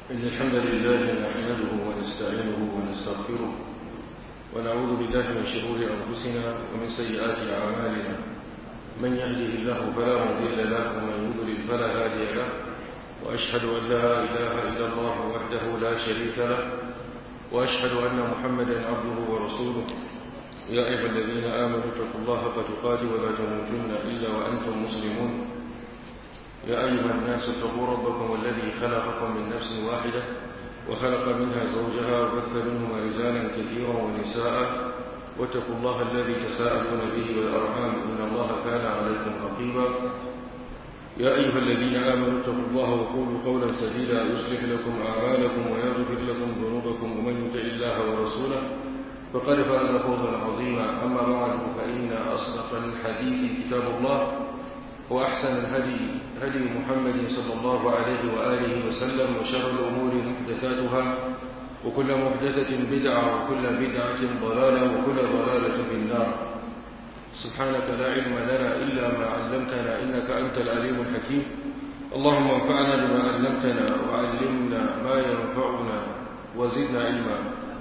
إن الحمد لله نحمده ونستعينه ونستغفره ونعوذ بالله من شرور أنفسنا ومن سيئات أعمالنا من يهده الله فلا مضل له ومن يضلل فلا هادي له وأشهد أن لا إله إلا الله وحده لا شريك له وأشهد أن محمدا عبده ورسوله يا أيها الذين آمنوا اتقوا الله حق تقاته ولا تموتن إلا وأنتم مسلمون يا أيها الناس اتقوا ربكم الذي خلقكم من نفس واحدة وخلق منها زوجها وبث منهما رجالا كثيرا ونساء واتقوا الله الذي تساءلون به والأرحام إن الله كان عليكم رقيبا يا أيها الذين آمنوا اتقوا الله وقولوا قولا سديدا يصلح لكم أعمالكم ويغفر لكم ذنوبكم ومن يطع الله ورسوله فقد فاز فوزا عظيما أما بعد فإن أصدق الحديث كتاب الله وأحسن الهدي هدي محمد صلى الله عليه وآله وسلم وشر الأمور محدثاتها وكل محدثة بدعة وكل بدعة ضلالة وكل ضلالة في النار سبحانك لا علم لنا إلا ما علمتنا إنك أنت العليم الحكيم اللهم انفعنا بما علمتنا وعلمنا ما ينفعنا وزدنا علما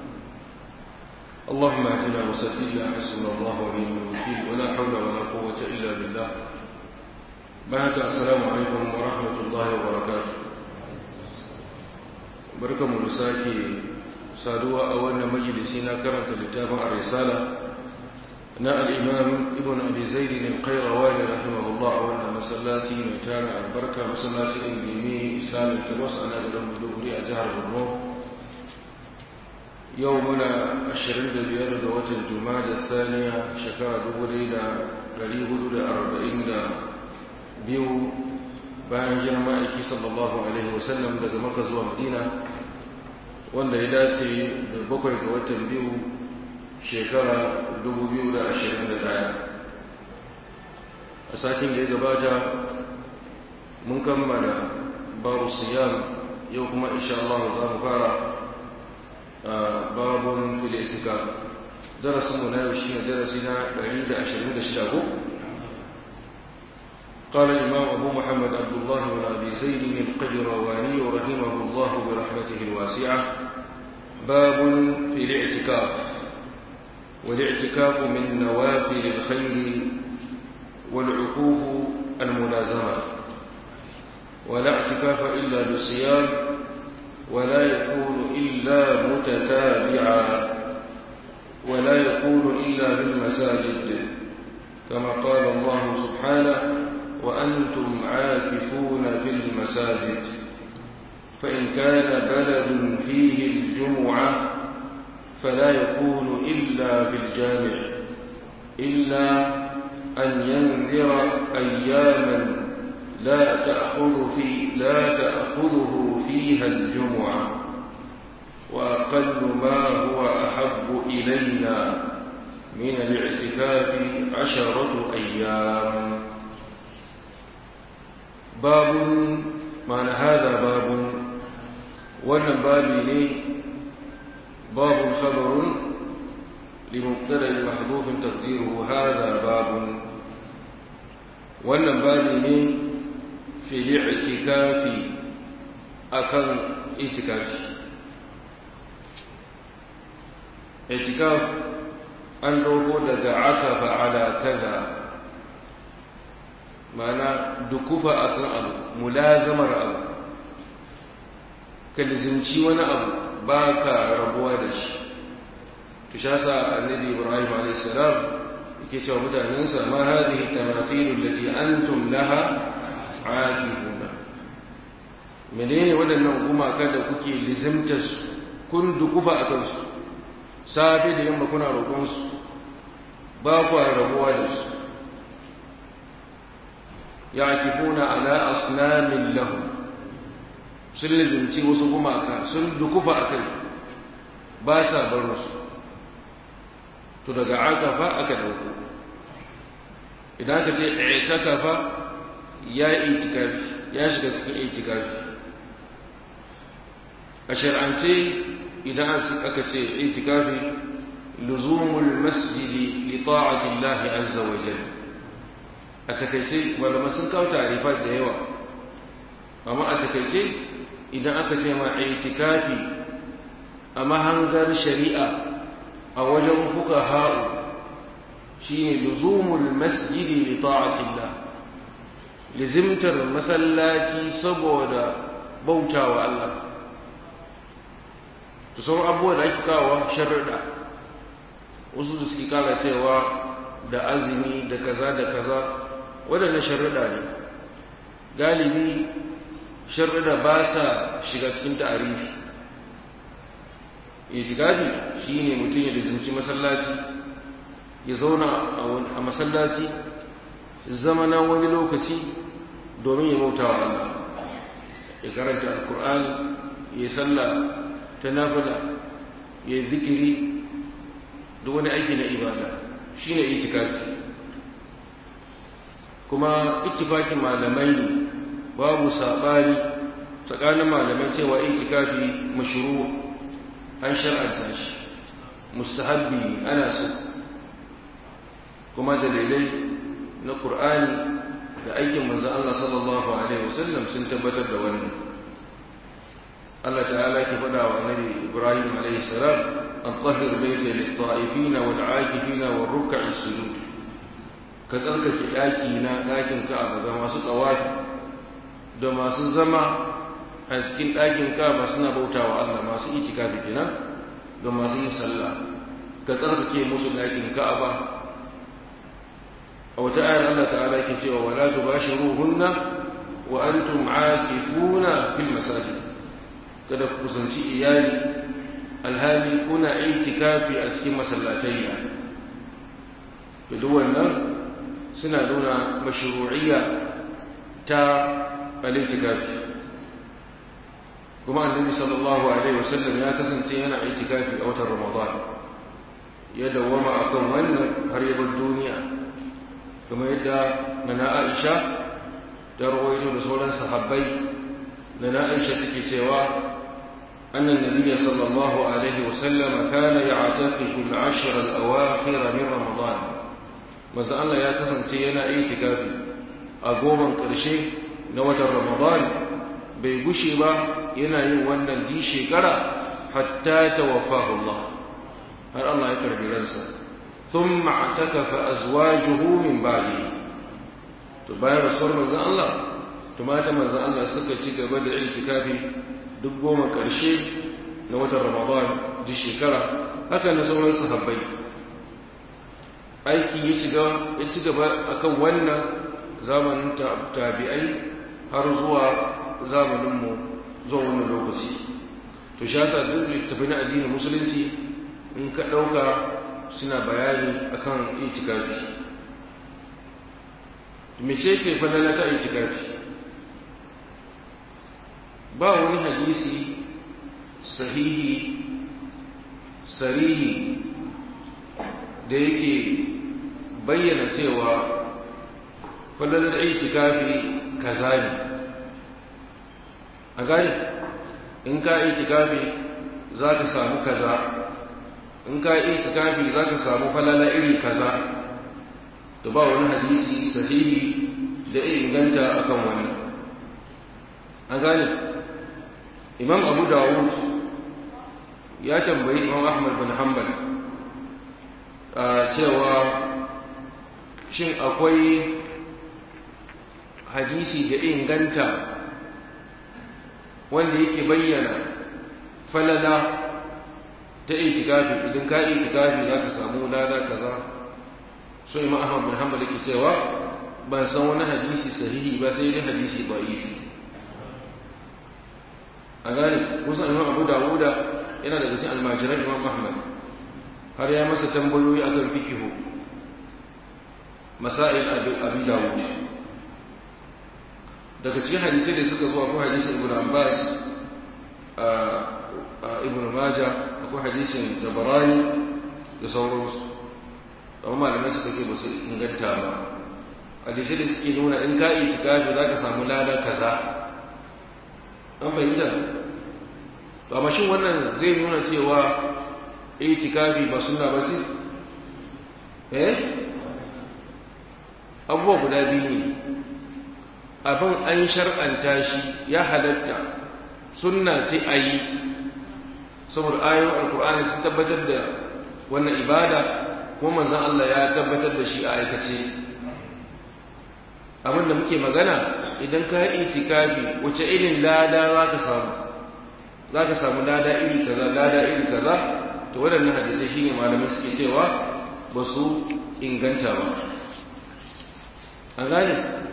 اللهم اهدنا وسددنا حسبنا الله ونعم الوكيل ولا حول ولا قوة إلا بالله بعد السلام عليكم ورحمة الله وبركاته بركة مرساكي سادوا أولنا مجلسنا كرمت لتابع الرسالة نا الإمام ابن أبي زيد القيرواني رحمه الله أولنا مسلاتي ميتانا البركة مسلاتي الإلمي إسلام التبص أنا أدرم بدوري أجهر الروح يومنا الشرين بيار دوات الجماد الثانية شكرا دبولي دا قريب دا أربعين دا biyu bayan jiran ma'aiki sallallahu alaihi wasallam daga maka zuwa madina wanda ya dace da bakwai ga watan biyu shekara 2021 a satin da ya gabata mun kammala babu siyam yau kuma insha Allah za mu fara babun fil itikaf darasinmu na yau shine darasi na 126 ko قال الإمام أبو محمد عبد الله بن أبي زيد القجرواني رحمه الله برحمته الواسعة باب في الاعتكاف والاعتكاف من نوافل الخير والعقوف الملازمة ولا اعتكاف إلا بالصيام ولا يكون إلا متتابعا ولا يكون إلا بالمساجد كما قال الله سبحانه وأنتم عاكفون في المساجد فإن كان بلد فيه الجمعة فلا يكون إلا في الجامع إلا أن ينذر أياما لا تأخذ في لا تأخذه فيها الجمعة وأقل ما هو أحب إلينا من الاعتكاف عشرة أيام باب معنى هذا باب wannan babi ne باب خبر لمبتدا محذوف تقديره هذا باب wannan babi ne fi li'tikafi akan itikafi itikaf an dogo daga akafa ala kaza mana dukufa a kan abu mulazamar abu ka lizinci wani abu ba ka rabuwa da shi to sha sa annabi ibrahim alayhi salam yake cewa mutanensa ma hadhihi tamathil allati antum laha aakifuna menene waɗannan gumaka da kuke lizimta su kun dukufa a kansu safe da yamma kuna roƙon su ba ku rabuwa da su yakifuna ala asnamin lahu sun lizinci wasu gumaka sun dukufa a kai ba sa bar su to daga akafa aka dauko idan ka ce i'takafa ya itikafi ya shiga cikin itikafi a shar'ance idan aka ce itikafi luzumul masjidi li ta'ati Allah azza wa jalla a takaice malamai sun kawo tarifat da yawa amma a takaice idan aka ce ma itikafi a mahangar shari'a a wajen fuka ha'u shine luzumul masjidi li ta'atillah lizimtar masallaci saboda bautawa Allah to sauran abubuwa da ake kawo sharuɗa wasu da suke kara cewa da azumi da kaza da kaza waɗannan sharuɗa ne galibi sharuɗa ba sa shiga cikin ta'arifi itikafi shine mutum ya lizimci masallaci ya zauna a masallaci zama na wani lokaci domin ya bauta wa Allah ya karanta alkur'ani ya sallah ta nafila ya zikiri da wani aiki na ibada shine itikafi kuma ittifakin malamai babu sabani tsakanin malamai cewa itikafi mashru an shar'anta shi mustahabbi ana so kuma dalilai na Qur'ani da aikin manzon Allah sallallahu alaihi wasallam sun tabbatar da wannan Allah ta'ala ke faɗa wa Annabi Ibrahim alaihi salam an tahhir bayta lit-ta'ifin wal-'akifin war-ruk'i sujud ka tsarkake daki na dakin Ka'aba ga masu tsawafi da masu zama a cikin dakin Ka'aba suna bautawa Allah masu itikafi kenan ga masu yin sallah ka tsarkake musu dakin Ka'aba a wata ayar Allah ta'ala yake cewa wala tubashiruhunna wa antum aakifuna fil masajid kada ku kusanci iyali alhali kuna itikafi a cikin masallatayya to duk wannan suna nuna mashru'iyya ta al-itikafi kuma annabi sallallahu alaihi wasallam ya kasance yana itikafi a watan ramadan ya dawwama akan wannan har ya bar duniya kuma yadda nana Aisha ta rawaito da sauran sahabbai nana Aisha take cewa أن النبي صلى الله عليه وسلم كان يعتكف العشر الأواخر من رمضان ماذا الله يا كسن تينا اعتكافي أقوما كرشي نوة رمضان بيبشي با ينا يوانا دي شكرا حتى توفاه الله هل الله يكرم رنسا ثم اعتكف أزواجه من بعده تباين رسول مزا الله تمات مزا الله سكتي قبل اعتكافي duk goma ƙarshe na watan ramadan duk shekara haka na sauran sahabbai aiki ya shiga ya ci gaba akan wannan zamanin tabi'ai har zuwa zamaninmu zuwa wannan lokaci to shi yasa duk littafi na addinin musulunci in ka ɗauka suna bayani akan itikafi me ce ke fadala ta itikafi ba wani hadisi sahihi sarihi da yake bayyana cewa falalar itikafi kaza ne a gani in ka itikafi za ka samu kaza in ka itikafi za ka samu falala iri kaza to ba wani hadisi sahihi da ya inganta akan wannan a gani imam abu dawud ya tambayi imam ahmad bin hanbal cewa shin akwai hadisi da inganta wanda yake bayyana falala ta itikafi idan ka itikafi za ka samu lada kaza so imam ahmad bin hanbal yake cewa ban san wani hadisi sahihi ba sai dai hadisi da'ifi a gane kusan imam abu dawuda yana daga cikin almajiran imam ahmad har ya masa tambayoyi akan fikihu masail abi dawud daga cikin hadisai da suka zuwa ko hadisin ibn abbas ibn maja akwai hadisin jabarani da sauransu amma malamai suka ce ba su inganta ba hadisai da suke nuna in ka itikafi za ka samu lada kaza an fahimta to amma shin wannan zai nuna cewa itikafi ba sunna ba ce eh abubuwa guda biyu ne abin an shar'anta shi ya halatta sunna ce a yi saboda ayoyin alkur'ani sun tabbatar da wannan ibada kuma manzon Allah ya tabbatar da shi a aikace abin da muke magana idan ka yi itikafi wace irin lada za ka samu za ka samu lada iri kaza lada iri kaza to waɗannan hadisai shine malamai suke cewa ba su inganta ba an gane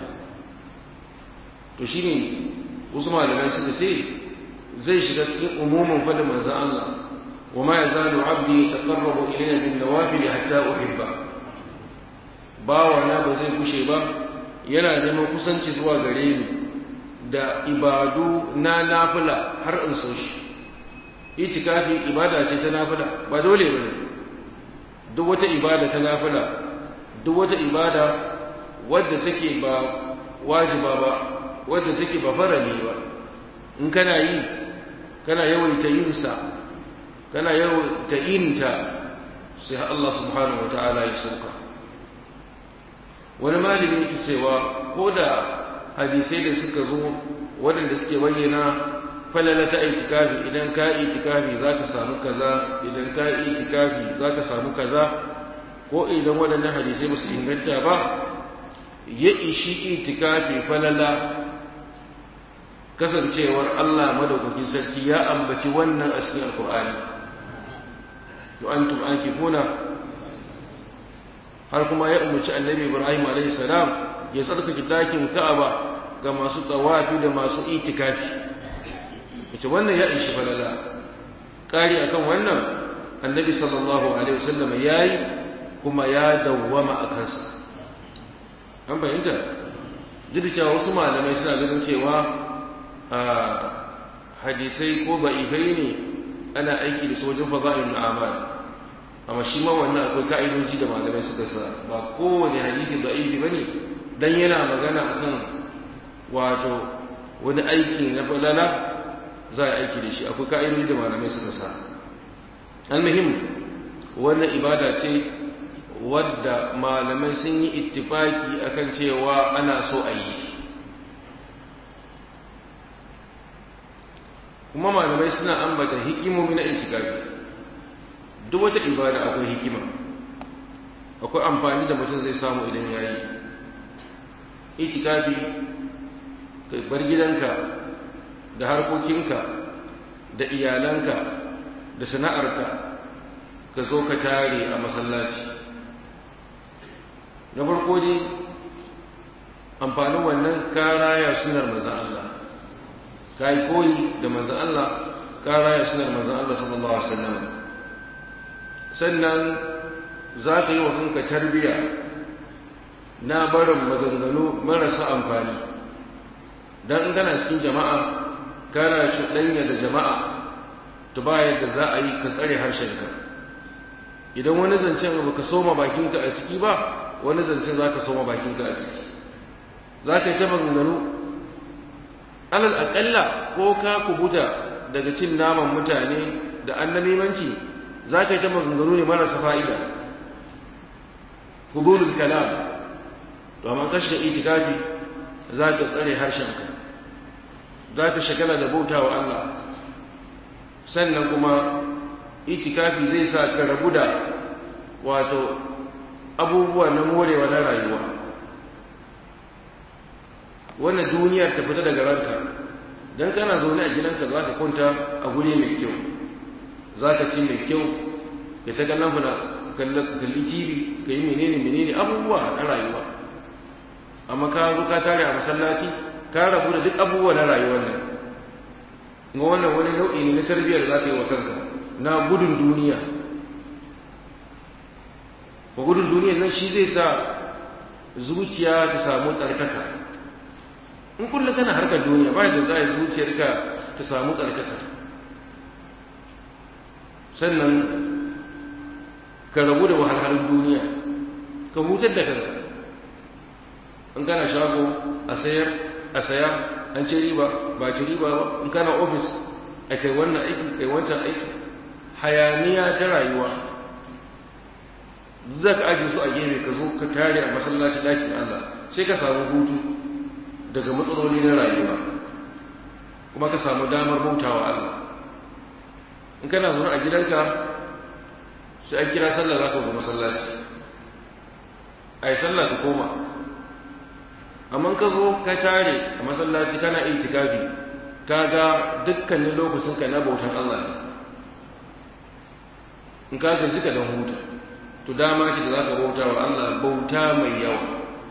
to shine wasu malamai suka ce zai shiga cikin umumin fadin manzon Allah wa ma yazalu abdi yataqarrabu ilayya bin nawafil hatta uhibba bawa na ba zai kushe ba yana neman kusanci zuwa gare ni da ibadu na nafila har in so shi itikafi ibada ce ta nafila ba dole bane duk wata ibada ta nafila duk wata ibada wadda take ba wajiba ba wadda take ba farali ba in kana yi kana yawaita yin sa kana yawaita yin ta sai Allah subhanahu wataala ya sauka wani malami yake cewa ko da hadisai da suka zo waɗanda suke bayyana falala ta itikafi idan ka yi itikafi za ka samu kaza idan ka yi itikafi za ka samu kaza ko idan waɗannan hadisai ba su inganta ba ya ishi itikafi falala kasancewar Allah madaukakin sarki ya ambaci wannan a cikin alkur'ani to antum ankifuna har kuma ya umarci annabi Ibrahim alaihi salam ya tsarkake dakin Ka'aba ga masu tsawafi da masu itikafi ita wannan ya ishi falala kari akan wannan annabi sallallahu alaihi wasallam yayi kuma ya dawwama a kansa an fahimta duk cewa wasu malamai suna ganin cewa a hadisai ko ba'ifai ne ana aiki da sojin faza'in amal amma shi ma wannan akwai ka'idoji da malamai suka sa ba kowane hadisi da'ifi bane dan yana magana akan wato wani aiki na falala za a aiki da shi akwai ka'idoji da malamai suka sa almuhim wannan ibada ce wadda malamai sun yi ittifaki akan cewa ana so a yi kuma malamai suna ambata hikimomi na itikafi duk wata ibada akwai hikima akwai amfani da mutum zai samu idan ya yi itikafi ka bar gidanka da harkokinka da iyalanka da sana'arka ka zo ka tare a masallaci na farko dai amfanin wannan kara ya sunar manzan Allah ka yi koyi da manzan Allah kara ya sunar manzan Allah sallallahu alaihi wasallam sannan za ka yi wa kanka tarbiya na barin maganganu marasa amfani don in kana cikin jama'a kana shuɗanya da jama'a to ba yadda za a yi ka tsare harshenka idan wani zancen ba ka soma bakinka a ciki ba wani zancen za ka soma bakinka a ciki za ka yi ta maganganu alal aƙalla ko ka kubuta daga cin naman mutane da annamimanci za ka yi ta maganganu ne marasa fa'ida hudulul kalam to amma kashe itikafi za ka tsare harshenka za ka shagala da bauta wa Allah sannan kuma itikafi zai sa ka rabu da wato abubuwa na morewa na rayuwa wannan duniyar ta fita daga ranka dan kana zaune a gidanka za ka kwanta a guri mai kyau za ka ci mai kyau ka ta kallon funa kalli tv ka yi menene menene abubuwa na rayuwa amma ka zo ka tare a masallaci ka rabu da duk abubuwa na rayuwar nan ga wannan wani nau'i ne na tarbiyyar da za ka yi wa kanka na gudun duniya ko gudun duniya nan shi zai sa zuciya ta samu tsarkaka in kullum kana harkar duniya ba da za a zuciyarka ta samu tsarkaka sannan ka rabu da wahalhalun duniya ka hutar da kanka in kana shago a sayar a saya an ce riba ba ci riba ba in kana ofis a kai wannan aiki kai wancan aiki hayaniya ta rayuwa za ka ajiye su a gefe ka zo ka tare a masallaci ɗakin Allah sai ka samu hutu daga matsaloli na rayuwa kuma ka samu damar bautawa Allah in kana zaune a gidanka sai an kira sallah za ka zo masallaci a yi sallah ka koma amma ka zo ka tare a masallaci kana itikafi ka ga dukkanin lokacin ka na bautan Allah ne in ka gaji ka dan huta to dama ce da za ka bauta wa Allah bauta mai yawa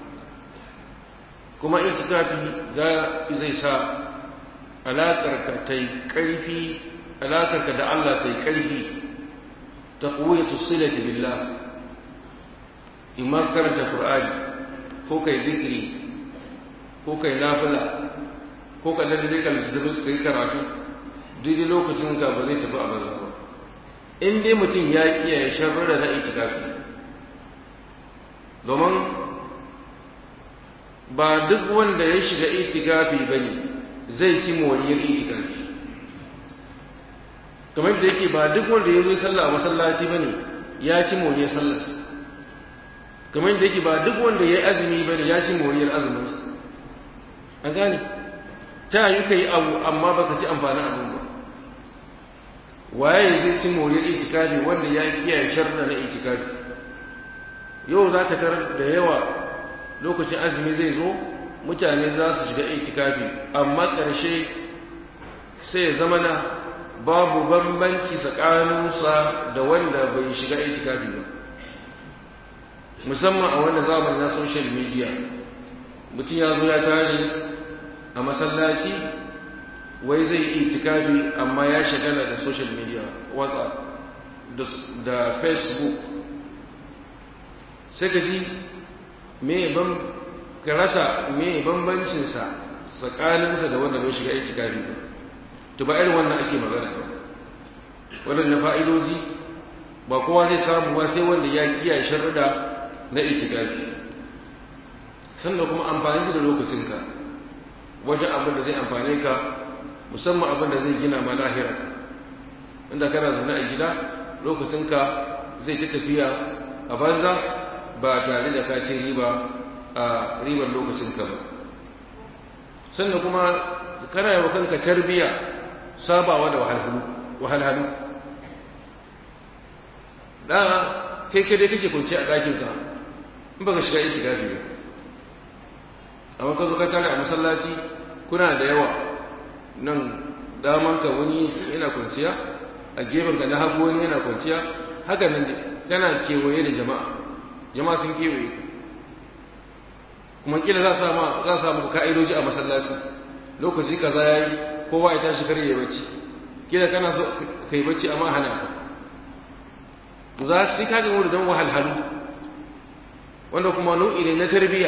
kuma itikafi zai sa alaƙarka ta yi ƙarfi alaƙarka da Allah ta yi ƙarfi ta kuwa su silati billah imma karanta Qur'ani ko kai zikiri ko kai nafila ko ka da zai kalli da kai karatu daidai lokacin ka ba zai tafi a banza ba in dai mutum ya kiyaye sharrara na itikafi domin ba duk wanda ya shiga itikafi bane zai ci moriyar itikafi kamar da yake ba duk wanda ya zo sallah a masallaci bane ya ci moriyar sallah kamar da yake ba duk wanda ya azumi bane ya ci moriyar azumin an gane ta yi kai abu amma baka ci amfanin abin ba waye zai ci moriyar itikafi wanda ya kiyaye sharra na itikafi yau za ka tarar da yawa lokacin azumi zai zo mutane za su shiga itikafi amma ƙarshe sai ya zama na babu bambanci tsakaninsa da wanda bai shiga itikafi ba musamman a wannan zamani na social media mutum ya zo ya tare a masallaci wai zai yi itikafi amma ya shagala da social media whatsapp da facebook sai ka ji me ban ka rasa me bambancinsa tsakaninsa da wanda bai shiga itikafi ba to ba irin wannan ake magana ba waɗannan fa'idoji ba kowa zai samu ba sai wanda ya kiyaye sharuɗa na itikafi sannan kuma amfani da lokacinka wajen abin da zai amfane ka musamman abin da zai gina ma lahira inda kana zaune a gida lokacinka zai ta tafiya a banza ba tare da ka ce riba a ribar lokacinka ba sannan kuma kana yi wa kanka tarbiya sabawa da wahalhalu da kai kai dai kake kunce a ɗakinka in baka shiga iti gafi ba amma ka zo ka tare a masallaci kuna da yawa nan damanka wani yana kwanciya a gefenka na hagu wani yana kwanciya haka nan kana kewaye da jama'a jama'a sun kewaye kuma kila za sa ma za sa muku ka'idoji a masallaci lokaci kaza yayi kowa ya tashi kare ya bacci kila kana so kai bacci amma hana ka za su ka ga wuri don wahalhalu wanda kuma nau'i ne na tarbiyya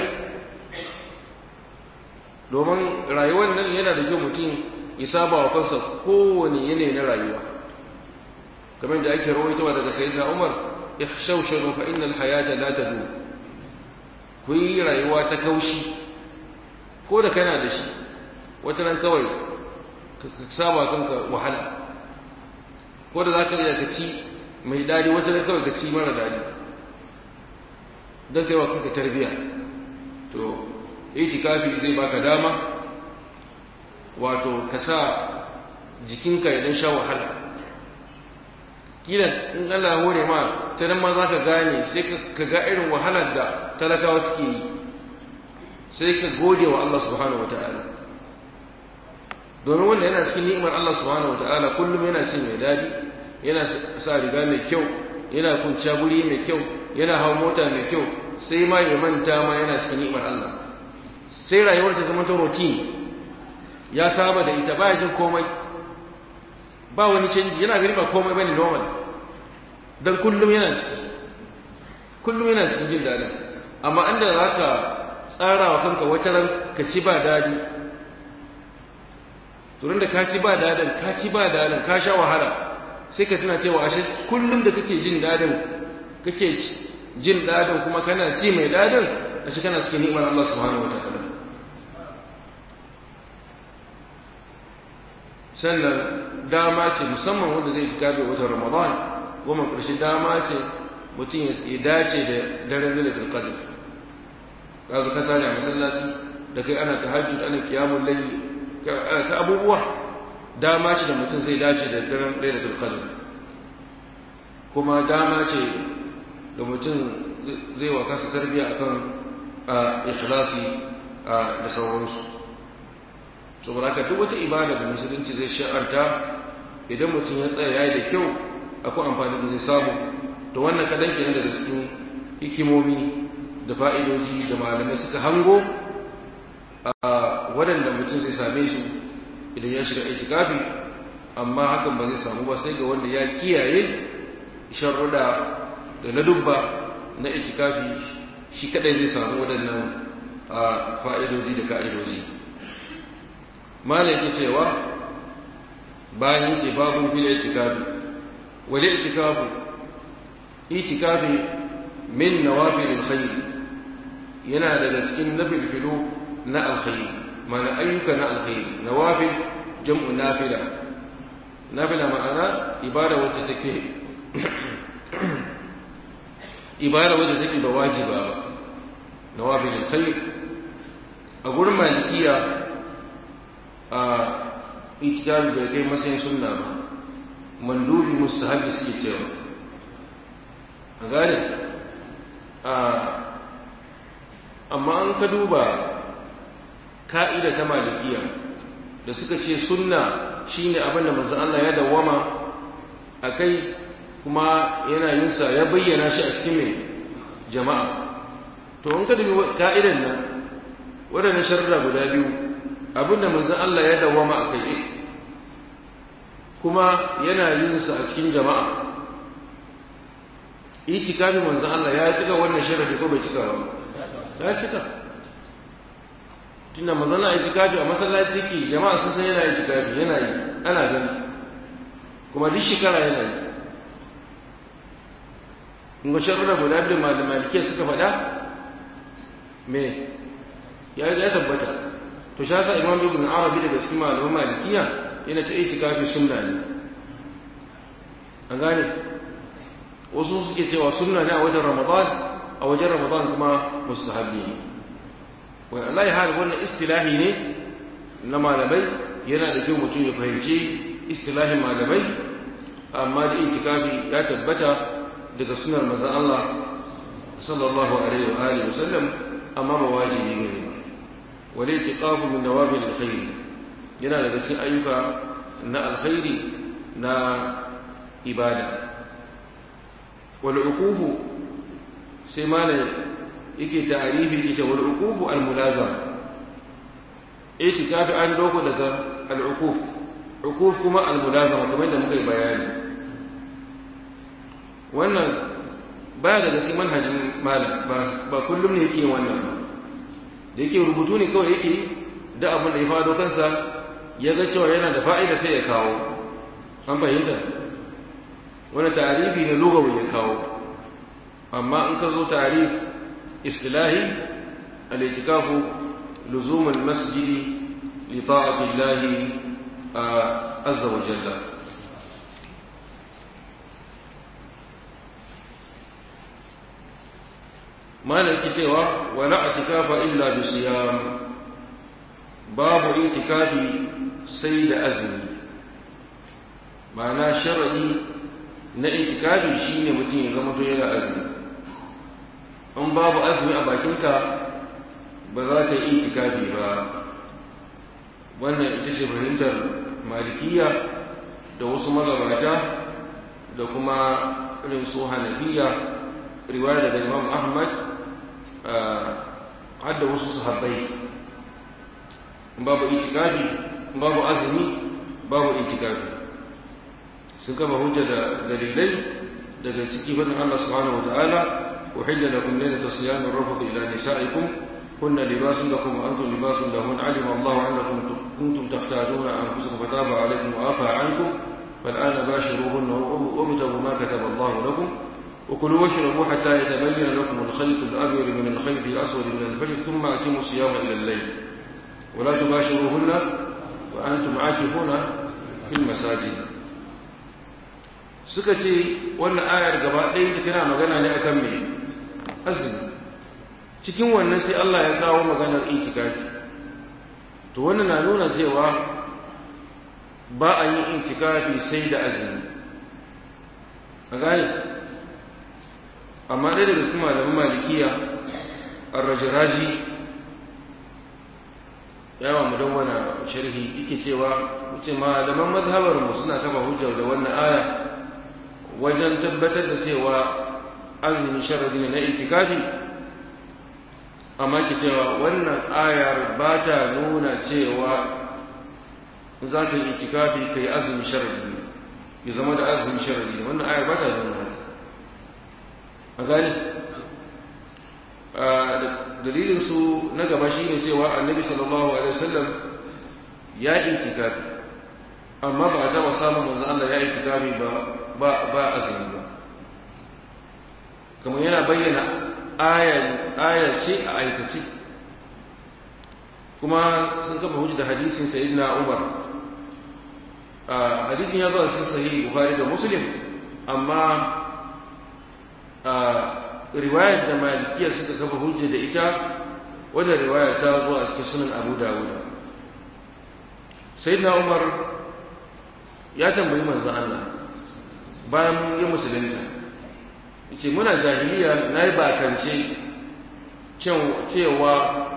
domin rayuwar nan yana da kyau mutum ya saba wa kansa kowane yanayi na rayuwa kamar da ake rawaitowa daga sayyidina Umar ikhshawsharu fa innal hayata la tadu ku yi rayuwa ta kaushi ko da kana da shi wata nan kawai ka saba kanka wahala ko da zaka iya ka ci mai dadi wata nan kawai ka ci mara dadi don kai wa kanka tarbiya to itikafi zai baka dama wato ka sa jikinka ya dan sha wahala kila in Allah ya hore ma ta nan ma za ka gane sai ka ga irin wahalar da talakawa suke yi sai ka gode wa Allah subhanahu wata'ala domin wanda yana cikin ni'imar Allah subhanahu wata'ala kullum yana cin mai dadi yana sa riga mai kyau yana kunciya guri mai kyau yana hau mota mai kyau sai ma ya manta ma yana cikin ni'imar Allah sai rayuwar ta zama ta routine ya saba da ita baya jin komai ba wani canji yana gari ba komai bane normal dan kullum yana kullum yana cikin jin daɗi amma inda za ka tsara wa kanka wata ran ka ci ba daɗi turin da ka ci ba daɗin ka ci ba daɗin ka sha wahala sai ka tuna cewa ashe kullum da kake jin daɗin kake jin daɗin kuma kana ci mai daɗin ashe kana cikin ni'imar Allah subhanahu wa ta'ala sannan dama ce musamman wanda zai gabe watan ramadan goma ƙarshe dama ce mutum ya dace da daren zai da qadr ka zo ka tare a masallaci da kai ana tahajjud ana qiyamul layl ta abubuwa dama ce da mutum zai dace da daren lailatul qadr kuma dama ce da mutum zai wa kansa tarbiya akan ikhlasi da sauransu saboda haka duk wata ibada da musulunci zai sha'arta idan mutum ya tsaya yayi da kyau akwai amfani da zai samu to wannan kadan kenan daga cikin hikimomi da fa'idoji da malamai suka hango a waɗanda mutum zai same su idan ya shiga itikafi amma hakan ba zai samu ba sai ga wanda ya kiyaye sharruda da ladubba na itikafi shi kadai zai samu waɗannan fa'idoji da ka'idoji malam yake cewa bayan yake babu fil itikafi wal itikafu itikafi min nawafil alkhair yana daga cikin nafilfilu na alkhair mana ayyuka na alkhair nawafil jam'u nafila nafila ma'ana ibada wacce take ibada wacce take ba wajiba ba nawafil alkhair a gurin malikiya a itikafi bai kai matsayin sunna ba mandubi mustahabi suke cewa a gane amma an ka duba ka'ida ta malikiya da suka ce sunna shine abin da manzon Allah ya dawwama a kai kuma yana yin sa ya bayyana shi a cikin mai jama'a to in ka dubi ka'idan nan waɗannan sharra guda biyu abin da manzon Allah ya dawwama a kai kuma yana yin sa a cikin jama'a itikafi manzon Allah ya cika wannan sharadi ko bai cika ba ya cika tunda manzon Allah itikafi a masallaci ke jama'a sun san yana itikafi yana yi ana gani kuma duk shekara yana yi in ga sharada guda biyu malamai suka faɗa me ya ya tabbata to shi yasa imam ibn arabi daga cikin malaman malikiya yana ta itikafi sunna ne an gane wasu suke cewa sunna ne a wajen ramadan a wajen ramadan kuma mustahabbi ne wani Allah ya hali wannan istilahi ne na malamai yana da kyau mutum ya fahimci istilahin malamai amma da itikafi ya tabbata daga sunar manzon Allah sallallahu alaihi wa alihi wasallam amma ba wajibi ne wal itiqafu min nawabil alkhair yana daga cikin ayyuka na alkhairi na ibada والعقوب سيمان يكي تعريف يكي والعقوب الملازم اعتكاف عن دوكو لك العقوب عقوب كما الملازمة كما يدى مكي بياني wannan ba da gaske manhajin malam ba kullum ne yake yin wannan ba da yake rubutu ne kawai yake da abin da ya fado kansa ya ga cewa yana da fa'ida sai ya kawo an fahimta wani tarifi ne lugawi ya kawo amma in ka zo tarif istilahi al-itikafu luzum al-masjid li ta'ati Allah azza wa jalla malaki cewa wala itikafa illa bi siyam babu itikafi sai da azumi ma'ana shar'i na itikafi shine mutum ya zama to yana azumi in babu azumi a bakinka ba za ka yi itikafi ba wannan ita ce fahimtar malikiya da wasu mazabata da kuma irin su hanafiya riwaya daga imam ahmad har da wasu sahabbai in babu itikafi in babu azumi babu itikafi sun kama hujja da dalilai daga ciki fadin Allah subhanahu wa ta'ala uhilla lakum laylata siyam ar-rafth ila nisaikum kunna libasun lakum wa antum libasun lahun alima Allah annakum kuntum taqtaduna anfusakum fataba alaykum wa afa ankum فالآن باشروهن وابتغوا ما كتب الله لكم وكلوا واشربوا حتى يتبين لكم الخيط الأبيض من الخيط الأسود من الفجر ثم أتموا الصيام إلى الليل ولا تباشروهن وأنتم عاكفون في المساجد suka ce wannan ayar gaba ɗaya ta tana magana ne akan me azumi cikin wannan sai Allah ya kawo maganar itikafi to wannan na nuna cewa ba a yin intikafi sai da azumi a gane amma ɗaya daga cikin malamin malikiya arrajiraji yawa mu dawwana sharhi yake cewa ce malaman mazhabar mu suna kafa hujja da wannan aya wajen tabbatar da cewa azumi sharadi ne na itikafi amma ke cewa wannan ayar ba ta nuna cewa za ka yi itikafi ka yi azumi sharadi ne ya zama da azumi sharadi ne wannan ayar ba ta nuna a gani dalilin su na gaba shine cewa annabi sallallahu alaihi wasallam ya itikafi amma ba a taba samun manzo Allah ya itikafi ba ba ba azumi ba kamar yana bayyana aya aya ce a aikace kuma sun kafa hujja da hadisin sayyidina Umar hadisin ya zo a cikin sahih Bukhari da Muslim amma riwayar da malikiya suka kafa hujja da ita wadda riwayar ta zo a cikin sunan Abu Dawud sayyidina Umar ya tambayi manzon Allah bayan ya musulunta yace muna jahiliya nayi bakance cewa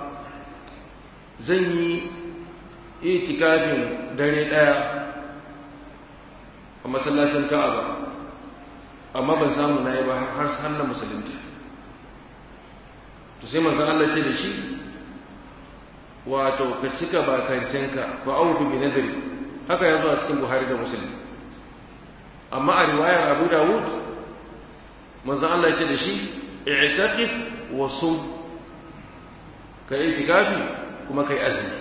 zan yi itikafin dare daya a masallacin Ka'aba amma ban samu nayi ba har har na musulunta to sai manzon Allah ce da shi wato ka cika bakancenka fa auku bi nadri haka ya zo a cikin Buhari da Muslim amma a riwayar Abu Dawud manzo Allah ya ce da shi i'taqif wa sum ka yi itikafi kuma kai azumi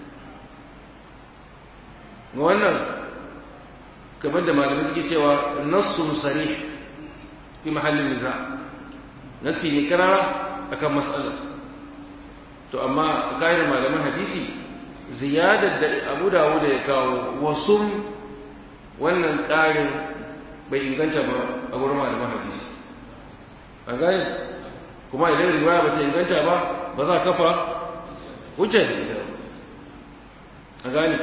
wannan kamar da malamai suke cewa nassun sarih fi mahallin niza nasi ne karara akan mas'alar to amma kayar malaman hadisi ziyadar da abu dawuda ya kawo wasu wannan ƙarin bai inganta ba a wurin malaman hadisi a gani kuma idan riwaya ba ta inganta ba ba za a kafa hujjar da ita a gani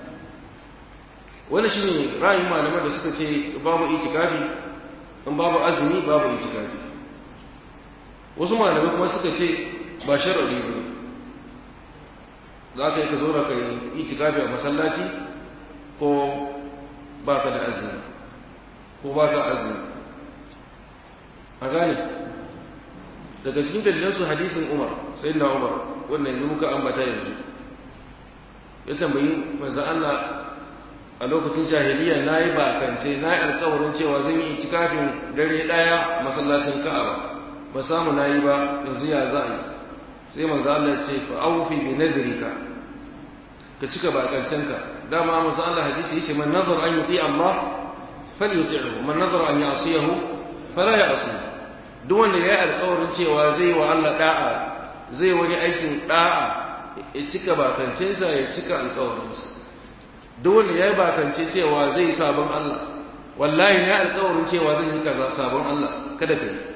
wani shi ne ra'ayin malaman da suka ce babu itikafi in babu azumi babu itikafi wasu malamai kuma suka ce ba sharadi ba za ka yi ka zo da kai itikafi a masallaci ko ba ka da azumi ko ba ka azumi a gane daga cikin dalilan su hadisin Umar sai na Umar wannan yanzu muka ambata yanzu ya tambayi manzon Allah a lokacin jahiliya na yi bakance na yi alkawarin cewa zan yi itikafin dare ɗaya masallacin Ka'aba ba samu na yi ba yanzu ya za a yi sai manzo Allah ce fa awfi bi nadrika ka cika bakancenka dama manzo Allah hadisi yake man nazar an yuti Allah falyuti'hu man nazar an ya'siyahu fala ya'si duk wanda ya yi alƙawarin cewa zai wa Allah da'a zai wani aikin da'a ya cika bakancensa ya cika alƙawarinsa duk wanda ya yi bakance cewa zai sabon Allah wallahi ya alƙawarin cewa zai yi kaza sabon Allah kada ka yi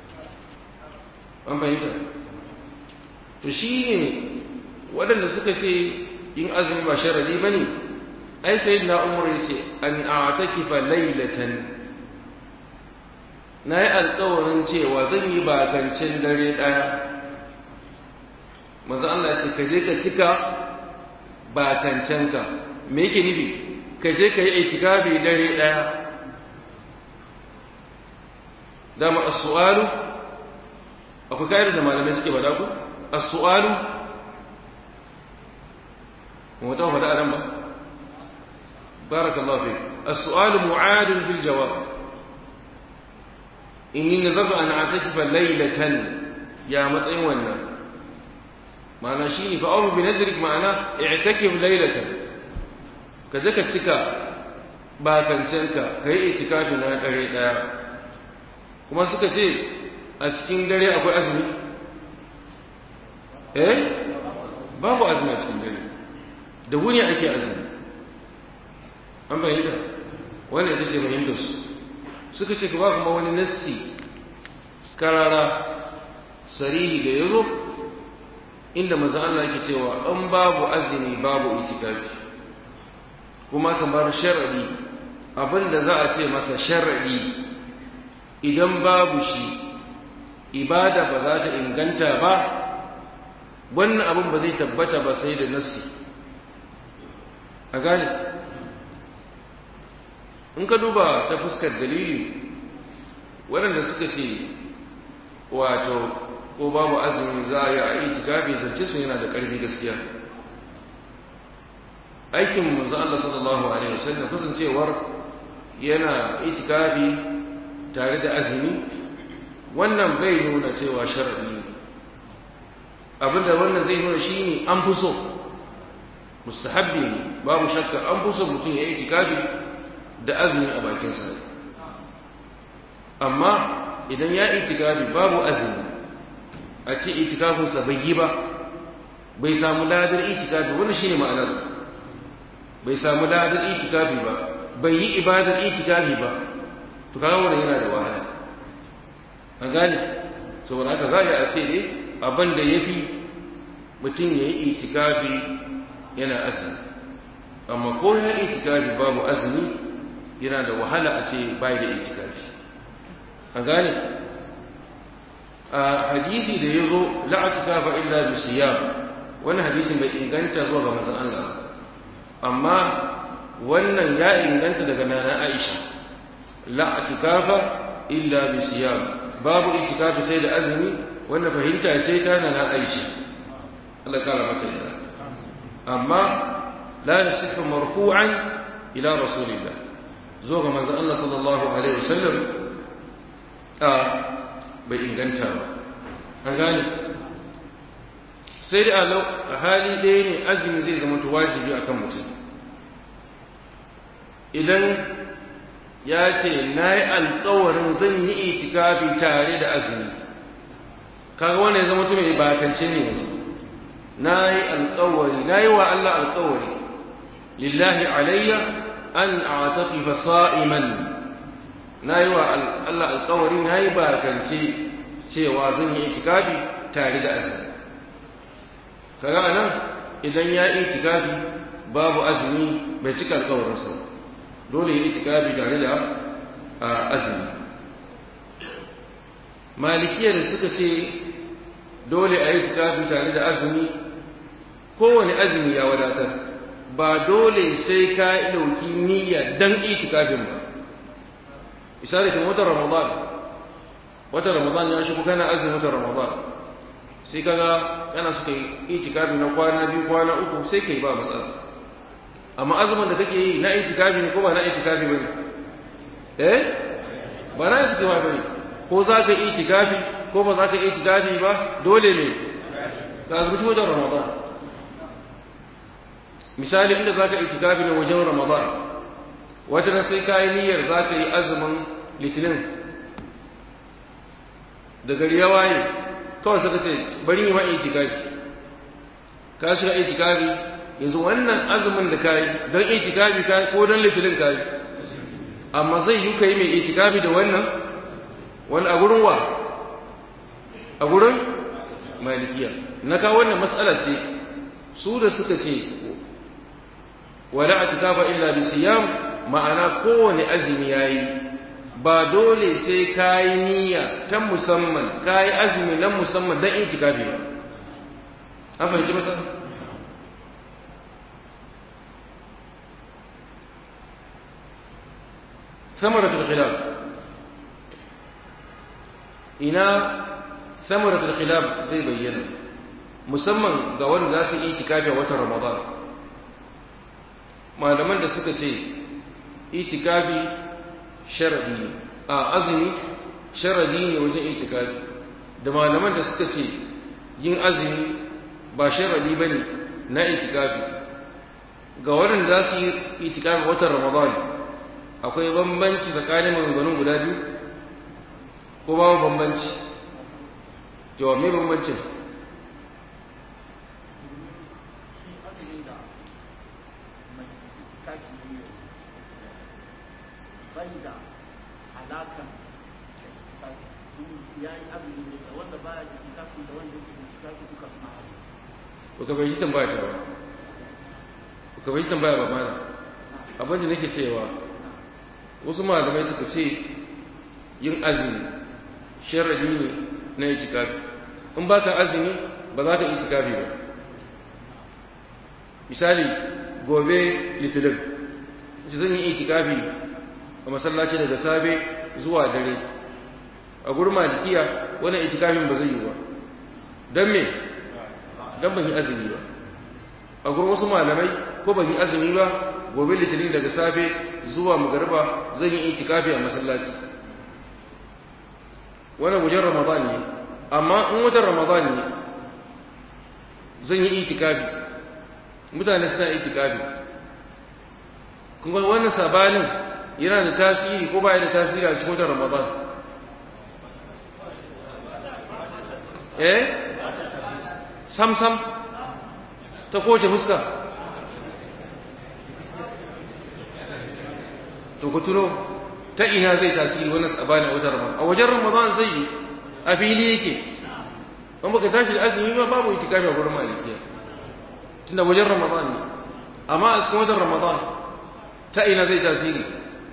an fahimta to shi ne waɗanda suka ce in azumi ba sharadi ba ne ai sai na umar ya ce an a'takifa lailatan na yi alkawarin cewa zan yi bakancin dare ɗaya manzo Allah ce ka je ka cika bakancenka me yake nufi ka je ka yi itikafi dare ɗaya dama as-su'alu akwai kayar da malamai suke faɗa ku as-su'alu mu ta faɗa ran ba barakallahu fi as-su'alu mu'adun fil jawab inni nazartu an a'takifa laylatan ya matsayin wannan ma'ana shine fa awu bi nadrik ma'ana i'takif laylatan ka je ka cika ba kancenka kai itikafi na dare daya kuma suka ce a cikin dare akwai azumi eh babu azumi a cikin dare da wuni ake azumi an bayyana wannan ita ce fahimtar su suka ce ba kuma wani nassi karara sarihi da ya zo inda manzo Allah yake cewa in babu azumi babu itikafi kuma kamar sharadi abinda za a ce masa sharadi idan babu shi ibada ba za ta inganta ba wannan abin ba zai tabbata ba sai da nassi a gane in ka duba ta fuskar dalili waɗanda suka ce wato ko babu azumi za a yi a itikafi zance su yana da ƙarfi gaskiya aikin manzo Allah sallallahu alaihi wasallam kasancewar yana itikafi tare da azumi wannan bai nuna cewa sharadi ne abinda wannan zai nuna shine an fi so mustahabbi ne babu shakka an fi so mutum ya yi itikafi da azumi a bakin sa amma idan ya itikafi babu azumi a ce itikafinsa bai yi ba bai samu ladar itikafi wannan shine ma'anar bai samu ladar itikafi ba bai yi ibadar itikafi ba to kaga wannan yana da wahala an gane saboda haka za a ce dai abin da yafi mutum ya yi itikafi yana azumi amma ko ya itikafi babu azumi yana da wahala a ce bai da itikafi an gane a hadisi da ya zo la'atikafa illa bi siyam wannan hadisin bai inganta zuwa ga manzon Allah amma wannan ya inganta daga nana Aisha la'atikafa illa bi siyam babu itikafi sai da azumi wannan fahimta sai ta nana Aisha Allah kara mata yarda amma la yasifu marfu'an ila rasulillah zuwa ga manzon Allah sallallahu alaihi wasallam a bai inganta ba an gane sai da a hali ɗaya ne azumi zai zama wajibi akan mutum idan ya ce na yi alkawarin zan yi itikafi tare da azumi kaga wanda ya zama mutum mai bakance ne yanzu na yi alkawari na yi wa Allah alkawari lillahi alayya an a'taqifa sa'iman na yi wa Allah alkawari na yi bakance cewa zan yi itikafi tare da azumi kaga anan idan ya yi itikafi babu azumi bai cika alkawarinsa dole yi itikafi tare da azumi malikiyar da suka ce dole a yi itikafi tare da azumi kowane azumi ya wadatar ba dole sai ka ɗauki niyya dan itikafin ba misali kan watan ramadan watan ramadan ya shigo kana azumin watan ramadan sai kaga yana suka yi itikafi na kwana biyu kwana uku sai kai ba matsala amma azumin da kake yi na itikafi ne ko ba na itikafi bane eh ba na itikafi bane ko za ka yi itikafi ko ba za ka yi itikafi ba dole ne ka azumci watan ramadan misali inda za ka yi itikafi ne wajen ramadan wata na sai kayi niyyar za ka yi azumin litinin da gari ya waye kawai suka ce bari yi ma itikafi ka shiga itikafi yanzu wannan azumin da kayi don itikafi kayi ko don litinin kayi amma zai yi ka yi mai itikafi da wannan wani a gurin wa a gurin malikiya na kawo wannan matsala ce su da suka ce wala atikafa illa bi siyam ma'ana kowane azumi yayi ba dole sai kayi niyya ta musamman kayi azumi na musamman dan itikafi ba an fahimci masa samaratul khilaf ina samaratul khilaf zai bayyana musamman ga wanda za su yi itikafi a watan ramadan malaman da suka ce itikafi sharadi ne a azumi sharadi ne wajen itikafi da malaman da suka ce yin azumi ba sharadi bane na itikafi ga waɗanda za su yi itikafi watan ramadan akwai bambanci tsakanin maganganun guda biyu ko babu bambanci to me bambancin bai da alakan ya yi azumi ne da wanda baya da kitafi da wanda yake da kitafi duka suna azumi ba ka bai tambaya ta ba ba ka bai tambaya ba mana abin da nake cewa wasu malamai suka ce yin azumi sharadi ne na itikafi in ba ka azumi ba za ka itikafi ba misali gobe litinin zan yi itikafi a masallaci daga safe zuwa dare a gurin malikiya wannan itikafin ba zai yi ba don me don ban yi azumi ba a gurin wasu malamai ko ban yi azumi ba gobe litinin daga safe zuwa magariba zan yi itikafi a masallaci wannan wajen ramadan ne amma in wajen ramadan ne zan yi itikafi mutane suna itikafi kuma wannan sabanin yana da tasiri ko baya da tasiri a cikin watan ramadan eh sam sam ta kowace fuska to ku tuno ta ina zai tasiri wannan sabanin a watan ramadan a wajen ramadan zai yi a fili yake in baka tashi da azumi ba babu itikafi a gurin malikiya tunda wajen ramadan ne amma a cikin wajen ramadan ta ina zai tasiri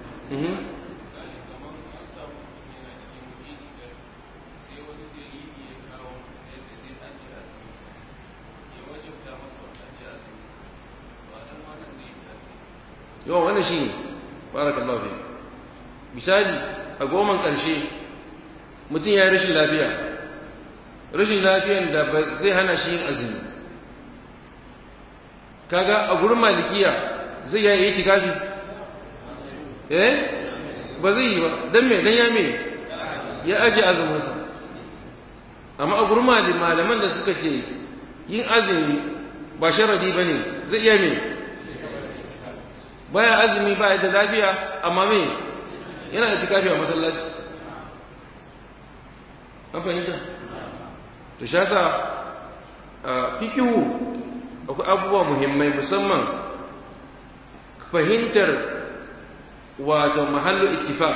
yawan wannan shi ne barakallahu fi misali a goman ƙarshe mutum ya yi rashin lafiya rashin lafiyan da ba zai hana shi yin azumi kaga a gurin malikiya zai ya yi tikafi eh ba zai yi ba don me don ya me ya aje azuminsa amma a gurin malaman da suka ce yin azumi ba sharadi ba ne zai iya me baya azumi ba da lafiya amma me yana da tikafi a masallaci an fahimta to shi yasa fikihu akwai abubuwa muhimmai musamman fahimtar wato mahallu ittifaq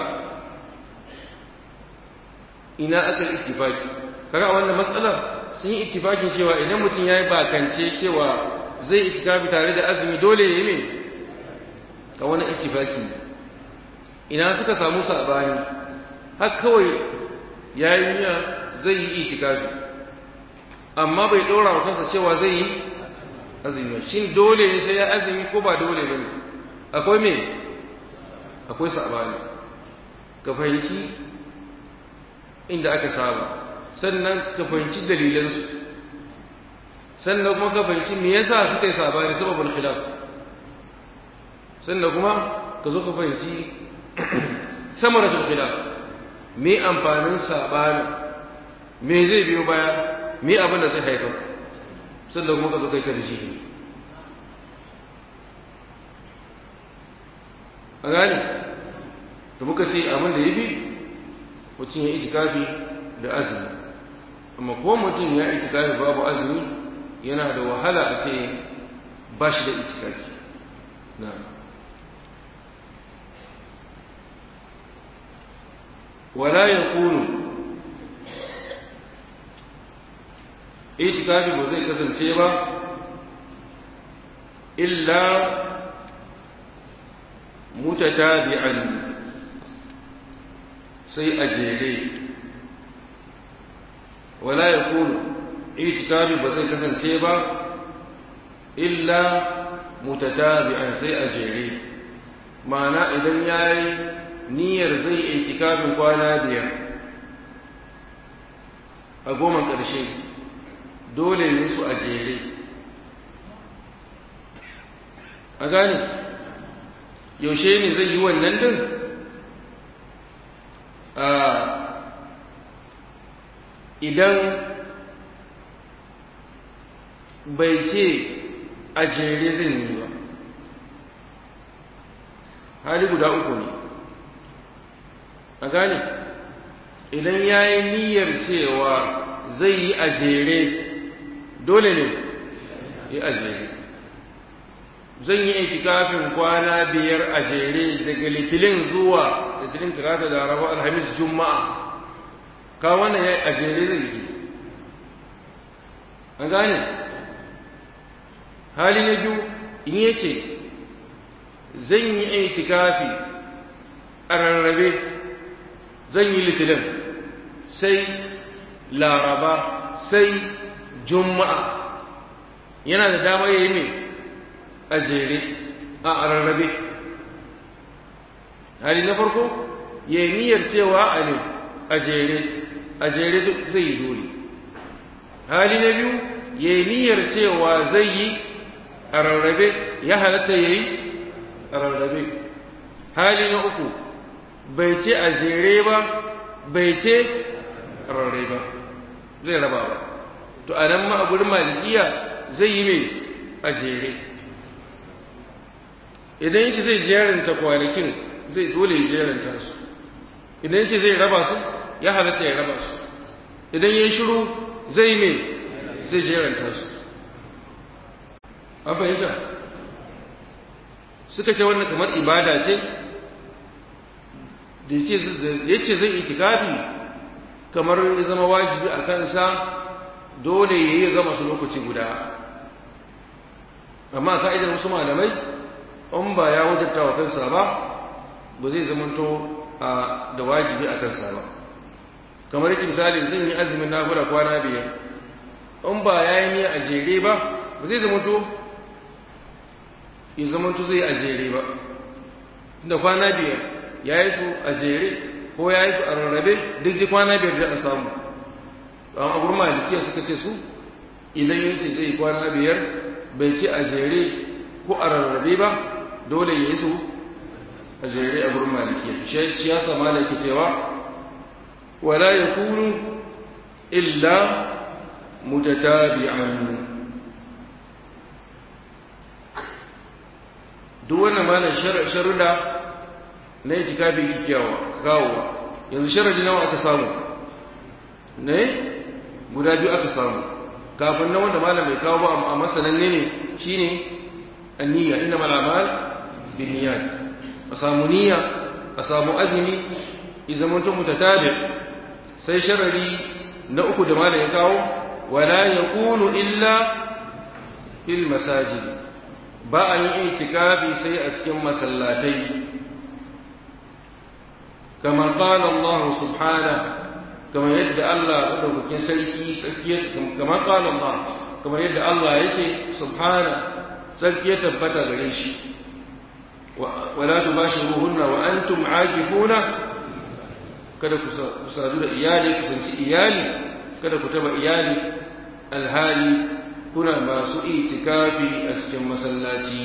ina aka ittifaki kaga wannan matsalar sun yi ittifakin cewa idan mutum yayi bakance cewa zai itikafi tare da azumi dole ya yi me ka wani ittifaki ina suka samu sabani har kawai yayi niyya zai yi itikafi amma bai dora wa kansa cewa zai yi azumi shin dole ne sai ya azumi ko ba dole bane akwai me akwai sabani ka fahimci inda aka saba sannan ka fahimci dalilansu sannan kuma ka fahimci me yasa suka yi sabani sababul khilaf sannan kuma ka zo ka fahimci samaratul khilaf me amfanin sabani me zai biyo baya me abin da zai haifar sannan kuma ka zo kai ka da shi a gane da muka ce abin da ya fi mutum ya itikafi da azumi amma ko mutum ya itikafi babu azumi yana da wahala a ce ba shi da itikafi na wala ya kunu itikafi ba zai kasance ba illa mutatabi'an sai a jere wala ya kunu itikafi ba zai kasance ba illa mutatabi'an sai a jere ma'ana idan ya yi niyyar zai itikafin kwana biyar a goma ƙarshe dole ne su a jere a gane yaushe ne zai yi wannan din idan bai ce a jere zai yi ba hali guda uku ne a gane idan ya yi niyyar cewa zai yi a jere dole ne yi a jere zan yi itikafin kwana biyar a jere daga litilin zuwa litilin talata da rabu alhamis juma'a ka wannan ya a jere zai yi an gane hali na biyu in yace zan yi itikafi a rarrabe zan yi litinin sai laraba sai juma'a yana da dama ya yi mai a jere a rarrabe hali na farko ya yi niyyar cewa a ne a jere a jere zai yi dole hali na biyu ya yi niyyar cewa zai yi a rarrabe ya halatta ya yi a rarrabe hali na uku bai ce a jere ba bai ce a rarrabe ba zai raba ba to a nan ma a gurin malikiya zai yi mai a jere idan yake zai jeranta kwanakin zai dole ya jeranta su idan yake zai raba su ya halatta ya raba su idan ya shiru zai mai zai jeranta su an fahimta suka ce wannan kamar ibada ce da ya ce zai itikafi kamar ya zama wajibi a kansa dole ya yi zama su lokaci guda amma ka'idar wasu malamai in ba ya wajabta wa kansa ba ba zai zamanto da wajibi a kansa ba kamar yake misali zan yi azumin nafila kwana biyar in ba ya yi niyya a jere ba ba zai zamanto ya zamanto zai a jere ba da kwana biyar ya yi su a jere ko ya yi su a rarrabe duk ji kwana biyar da a samu amma a gurin malikiya suka ce su idan yin ce zai kwana biyar bai ce a jere ko a rarrabe ba dole ya yi su a jere a gurin malikiya shi ya sa malaki cewa wala yakunu illa mutatabi'an duk wannan malam sharuda na yi tikabi kyawa kawowa yanzu sharadi nawa aka samu ne guda biyu aka samu kafin na wanda malam bai kawo ba a masanan ne ne shine anniya inna mal amal bin niyyat a samu niyya a samu azumi idan mutum mutatabi sai sharadi na uku da malam ya kawo wala yakunu illa fil masajid ba a yi itikafi sai a cikin masallatai kama qala Allah subhanahu kama yadda Allah madaukakin sarki tsakiyar kama qala Allah kama yadda Allah yake subhana sarki ya tabbata gare shi wala tubashiruhunna wa antum aakifuna kada ku sadu da iyali ku sanci iyali kada ku taba iyali alhali kuna masu itikafi a cikin masallaci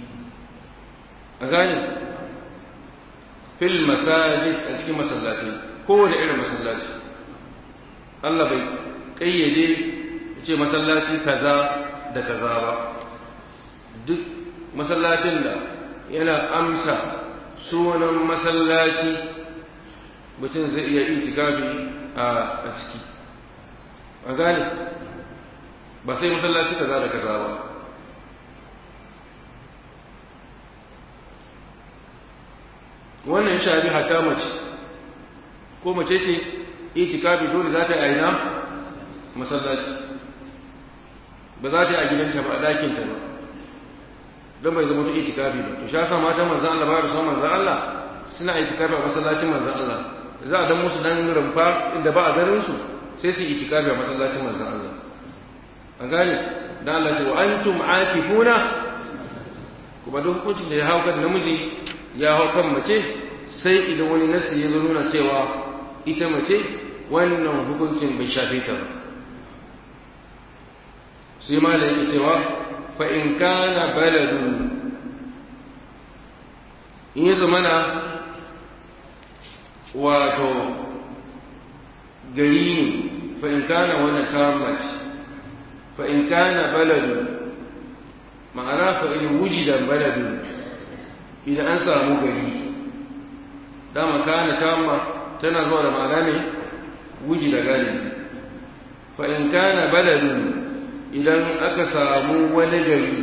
a gane fil masajid a cikin masallaci kowane irin masallaci Allah bai kayyade ce masallaci kaza da kaza ba duk masallacin da yana amsa sunan masallaci mutum zai iya itikafi a ciki a gane ba sai masallaci kaza da kaza ba wannan shafi hata mace ko mace ce itikafi dole za ta yi aina masallaci ba za ta yi a gidanta ba a ɗakinta ba don bai zama ta itikafi ba to sha sa mata manzan Allah ba da son manzan Allah suna itikafi a masallacin manzan Allah za a dan musu dan rumfa inda ba a garin su sai su itikafi a masallacin manzan Allah an gane dan Allah ce wa antum aakifuna kuma duk hukuncin da ya hau kan namiji ya hau kan mace sai idan wani nasi ya zo nuna cewa ita mace wannan hukuncin bai shafe ta ba sai ma da yake cewa fa in kana baladun in ya zamana wato gari ne fa in kana wani kamar fa in kana baladun ma'ana fa in wujida baladun idan an samu gari dama kana tamma tana zuwa da ma'ana ne wujida galibi fa in kana baladun idan aka samu wani gari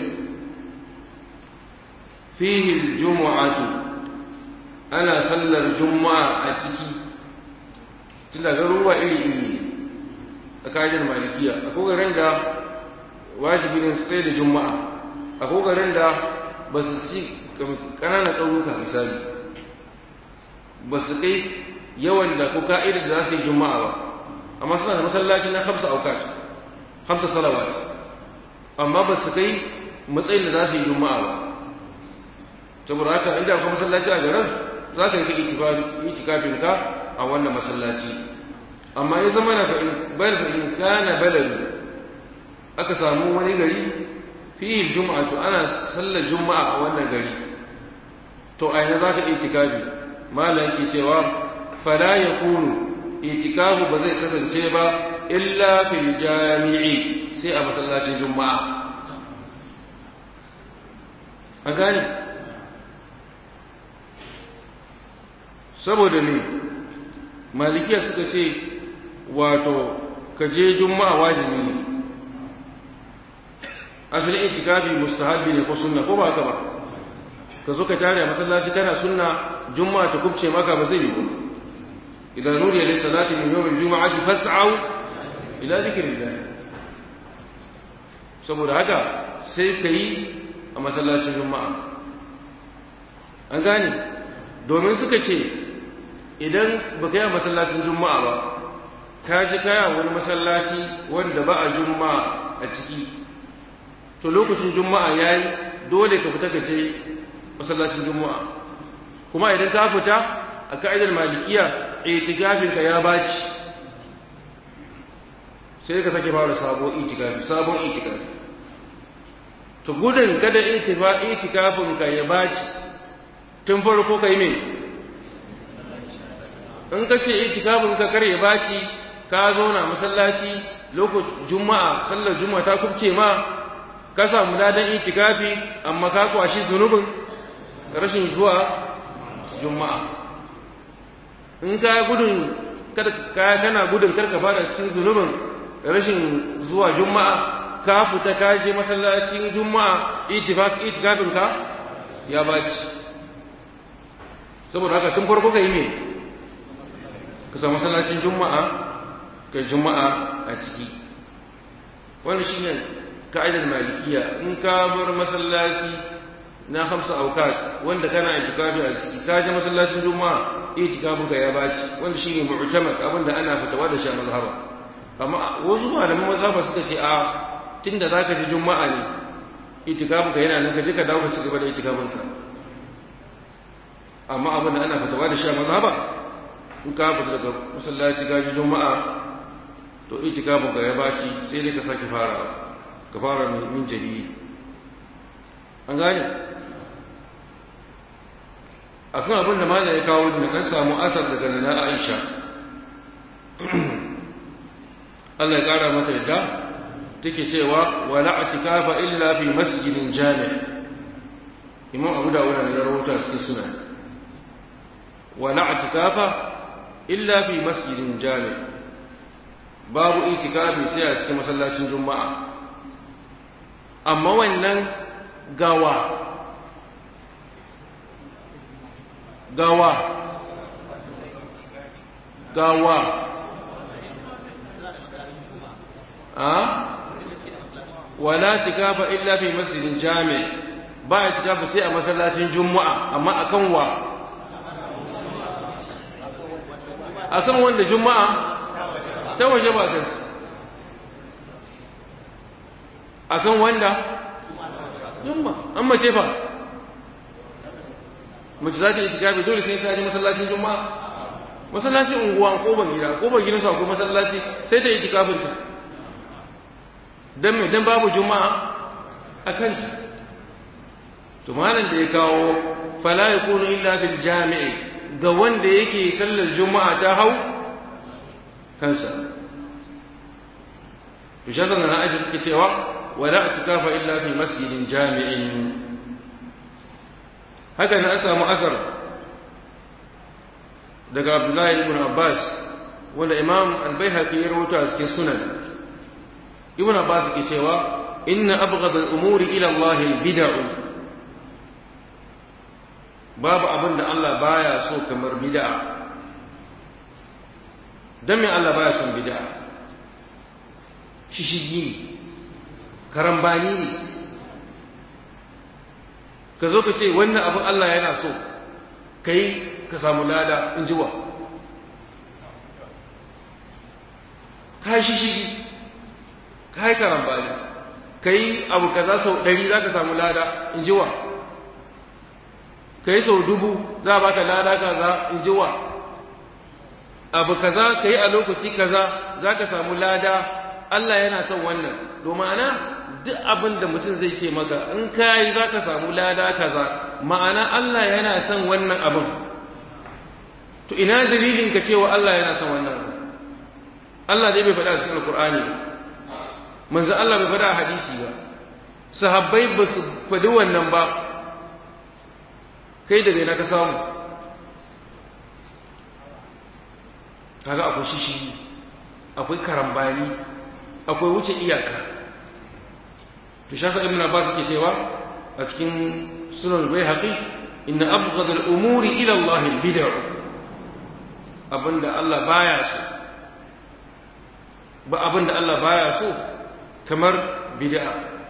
fihi aljum'atu ana sallar juma'a a ciki tunda garuruwa iri iri a kajin malikiya akwai garin da wajibi ne sai da juma'a akwai garin da ba su ci ƙananan ƙauyuka misali ba su kai yawan da ko ka'idar da za su yi juma'a ba amma suna da masallaci na hamsa aukat hamsa salawat amma ba su kai matsayin da za su yi juma'a ba saboda haka inda akwai masallaci a garin za ka yi itikafin ka a wannan masallaci amma ya zama na fa'in bal fa'in kana baladu aka samu wani gari fihi juma'a to ana sallar juma'a a wannan gari to a yana za ka itikafi malam ke cewa fala yakunu itikafu ba zai kasance ba illa fil jami'i sai a masallacin juma'a an gane saboda ne malikiya suka ce wato ka je juma'a wajibi ne asalin itikafi mustahabi ne ko sunna ko ba haka ba ka zo ka tare a masallaci kana sunna juma'a ta kubce maka ba zai yi ba idan nuriya lis salati min yawm al-jum'ati fas'au ila dhikrillah saboda haka sai ka yi a masallacin juma'a an gane domin suka ce idan ba ka yi a masallacin juma'a ba ka ji kaya wani masallaci wanda ba a juma'a a ciki to lokacin juma'a ya yi dole ka fita ka je masallacin juma'a kuma idan ka fita a ka'idar malikiya itikafinka ya baci sai ka sake fara sabon itikafi sabon itikafi to gudun kada itifa itikafin ka ya baci tun farko kai me in ka ce itikafin ka kar ya baci ka zo na masallaci lokacin juma'a sallar juma'a ta kubce ma ka samu ladan itikafi amma ka kwashi zunubin rashin zuwa juma'a in ka gudun kada kana gudun karka fara cikin zunubin rashin zuwa juma'a ka fita ka je masallacin juma'a itifak itikafin ka ya baci saboda haka tun farko kai ne ka samu masallacin juma'a kai juma'a a ciki wannan shine ka'idar malikiya in ka bar masallaci na hamsa aukat wanda kana itikafi a ciki ka je masallacin juma'a itikafin ka ya baci wanda shine mu'tamad abinda ana fitawa da shi a mazhaba amma wasu malaman mazhaba suka ce a tunda zaka je juma'a ne itikafin ka yana nan ka je ka dawo ka ci gaba da itikafin ka amma abinda ana fitawa da shi a mazhaba in ka fita daga masallaci ka je juma'a to itikafin ka ya baci sai dai ka sake farawa ka fara min jari an gane a kan abin da mana ya kawo da kan samu asar daga nana aisha Allah ya kara mata yadda take cewa wala atikafa illa fi masjidin jami' imam abu dawud ne ya rawaita cikin sunan wala atikafa illa fi masjidin jami' babu itikafi sai a cikin masallacin juma'a amma wannan gawa gawa gawa a wala tikafa illa fi masjidin jami ba ya tikafa sai a masallacin juma'a amma akan wa akan wanda juma'a ta waje ba kansu akan wanda jumma an mace fa mace za ta yi tikafi dole sai ta je masallacin juma'a masallacin unguwa ko ban gida ko ban gidansu akwai masallaci sai ta yi tikafin ta dan me dan babu juma'a a kan to malam da ya kawo fala yakunu illa fil jami'i ga wanda yake sallar juma'a ta hau kansa to shi na aji suke cewa wala atikafa illa fi masjidin jami'in haka na an samu asar daga Abdullahi ibn Abbas wanda Imam Al-Baihaqi ya rawaito a cikin sunan Ibn Abbas ke cewa inna abghad al-umuri ila Allah al-bid'u babu abin da Allah baya so kamar bid'a dan me Allah baya son bid'a shishigi ne karambani ne ka zo ka ce wannan abin Allah yana so ka yi ka samu lada in ji wa ka yi shishigi ka yi karambani ka yi abu kaza sau ɗari za ka samu lada in ji wa ka yi sau dubu za a baka lada kaza in ji wa abu kaza ka yi a lokaci kaza za ka samu lada Allah yana son wannan domin ana duk abin da mutum zai ce maka in ka yi za ka samu lada kaza ma'ana Allah yana son wannan abin to ina dalilin ka cewa Allah yana son wannan abin Allah dai bai faɗa a cikin Alƙur'ani ba manzo Allah bai faɗa a hadisi ba sahabbai ba su faɗi wannan ba kai daga ina ka samu kaga akwai shishi akwai karambani akwai wuce iyaka to shafa ibn abbas yake cewa a cikin sunan bayhaqi inna abghad al-umuri ila Allah al-bid'ah abinda Allah baya so ba abinda Allah baya so kamar bid'a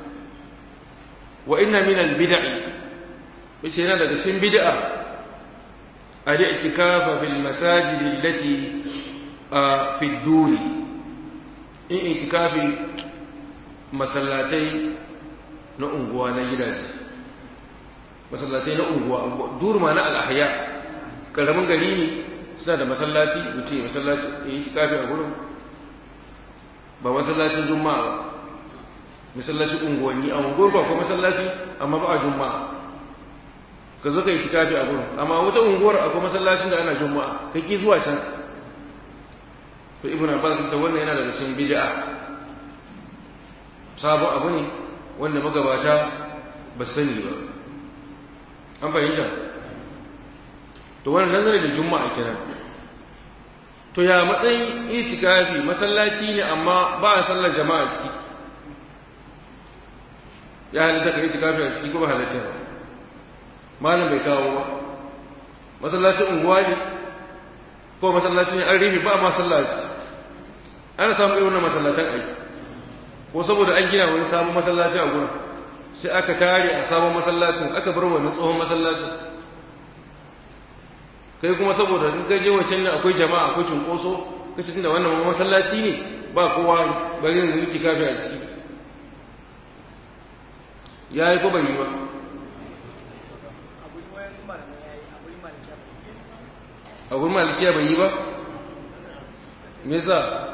wa inna min al-bid'ah bace yana daga cikin bid'a al-i'tikafa fil masajid allati fi ad-duri in itikafi masallatai na unguwa na gidaje masallatai na unguwa durma na al'ahya karamin gari ne suna da masallaci mutum ya masallaci ya yi itikafi a gurin ba masallacin juma'a ba masallacin unguwanni a unguwar ba ko masallaci amma ba a juma'a ka zo ka yi itikafi a gurin amma wata unguwar akwai masallacin da ana juma'a ka ki zuwa can to ibn abbas da wannan yana daga cikin bid'a sabo abu ne wanda magabata ba sani ba an fahimta to wannan dangane da juma'a kenan to ya matsayin itikafi masallaci ne amma ba a sallar jama'a ciki ya halitta ka itikafi a ciki ko ba halitta ba malam bai kawo ba masallacin unguwa ne ko masallaci ne an rufe ba masallaci ana samun irin wannan masallatan aiki ko saboda an gina wani sabon masallaci a gurin sai aka tare a sabon masallacin aka bar wani tsohon masallacin kai kuma saboda in ka je wancan ne akwai jama'a akwai cunkoso kace tunda wannan masallaci ne ba kowa bari ne yi kafi a ciki yayi ko bai yi ba a gurin malikiya bai yi ba me yasa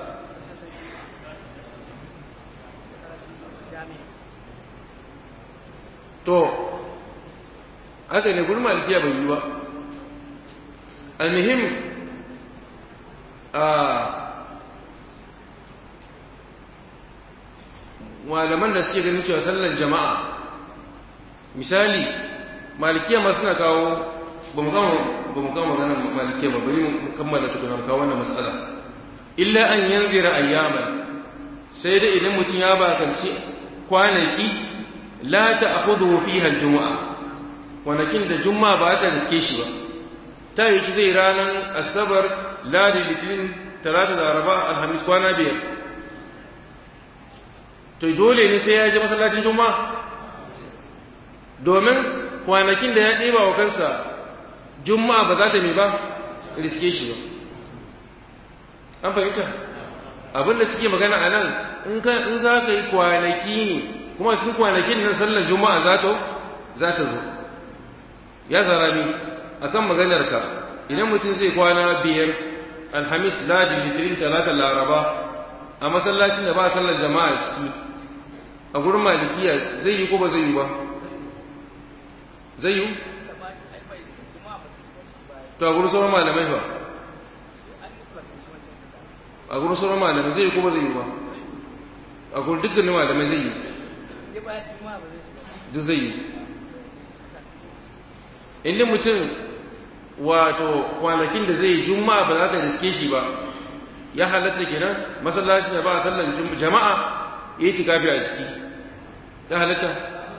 to haka ne gurin malikiya bai yi ba almuhim a malaman da suke ganin cewa sallar jama'a misali malikiya ma suna kawo ba mu kama ba mu kama maganar malikiya ba bari mu kammala tukuna mu kawo wannan matsala illa an yanzira ayyaman sai dai idan mutum ya bakanci kwanaki la ta'khudhu fiha al-jumu'a kwanakin da juma'a ba ta riske shi ba ta yi shi zai ranar asabar ladi litinin talata da araba alhamis kwana biyar to dole ne sai ya je masallacin juma'a domin kwanakin da ya ɗeba wa kansa juma'a ba za ta mai ba riske shi ba an fahimta abin da suke magana a nan in za ka yi kwanaki ne kuma cikin kwanakin nan sallar juma'a za ta za ta zo ya zara ni akan maganar ka idan mutum zai kwana biyar alhamis ladi litinin talata laraba a masallacin da ba sallar jama'a ciki a gurin malikiya zai yi ko ba zai yi ba zai yi to a gurin sauran malamai ba a gurin sauran malamai zai yi ko ba zai yi ba a gurin dukkanin malamai zai yi duk zai yi inda mutum wato kwanakin da zai yi juma'a ba za ta riske shi ba ya halatta kenan masallacin da ba a sallan jama'a ya yi tikafi a ciki ya halatta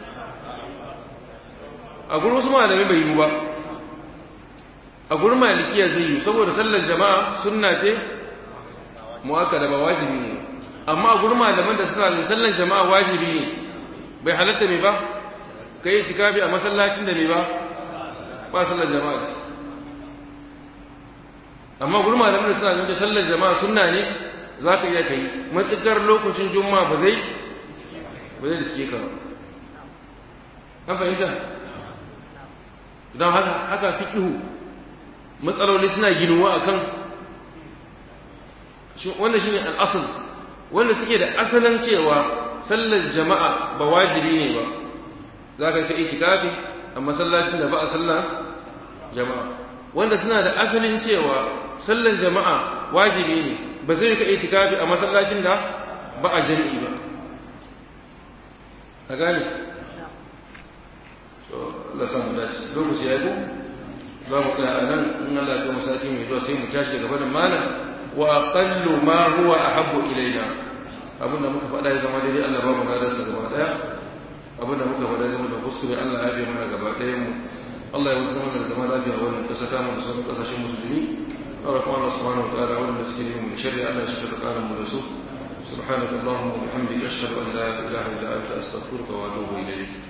a gurin wasu malamai bai yi ba a gurin malikiya zai yi saboda sallar jama'a sunna ce mu'akkada ba wajibi ne amma a gurin malaman da suna da sallar jama'a wajibi ne bai halatta mai ba ka yi itikafi a masallacin da bai ba ba sallar jama'a amma gurin malamin suna ganin sallar jama'a sunna ne za ka iya kai matuƙar lokacin juma'a ba zai ba zai riske ka ba an fahimta don haka haka fikihu matsaloli suna ginuwa akan wanda shine al'asul wanda suke da asalin cewa sallar jama'a ba wajibi ne ba za ka kai itikafi a masallacin da ba a sallar jama'a wanda suna da asalin cewa sallar jama'a wajibi ne ba zai ka itikafi a masallacin da ba a jami'i ba a gane to Allah samu dace lokaci ya yi za mu tsaya a nan in Allah ya kuma sati mai zuwa sai mu tashi gaba da malam wa aqallu ma huwa ahabbu ilaina abinda muka faɗa ya zama daidai Allah ba mu ladarsa gaba daya abinda muka faɗa ya zama da kuskure Allah ya bi mana gaba ɗayan mu Allah ya zama da zama lafiya wannan ƙasa ta mu da sauran ƙasashen musulmi أرى الله سبحانه وتعالى والمسكين من شر ألا يشفق قال مرسول سبحانك اللهم وبحمدك أشهد أن لا إله إلا أنت أستغفرك وأتوب إليك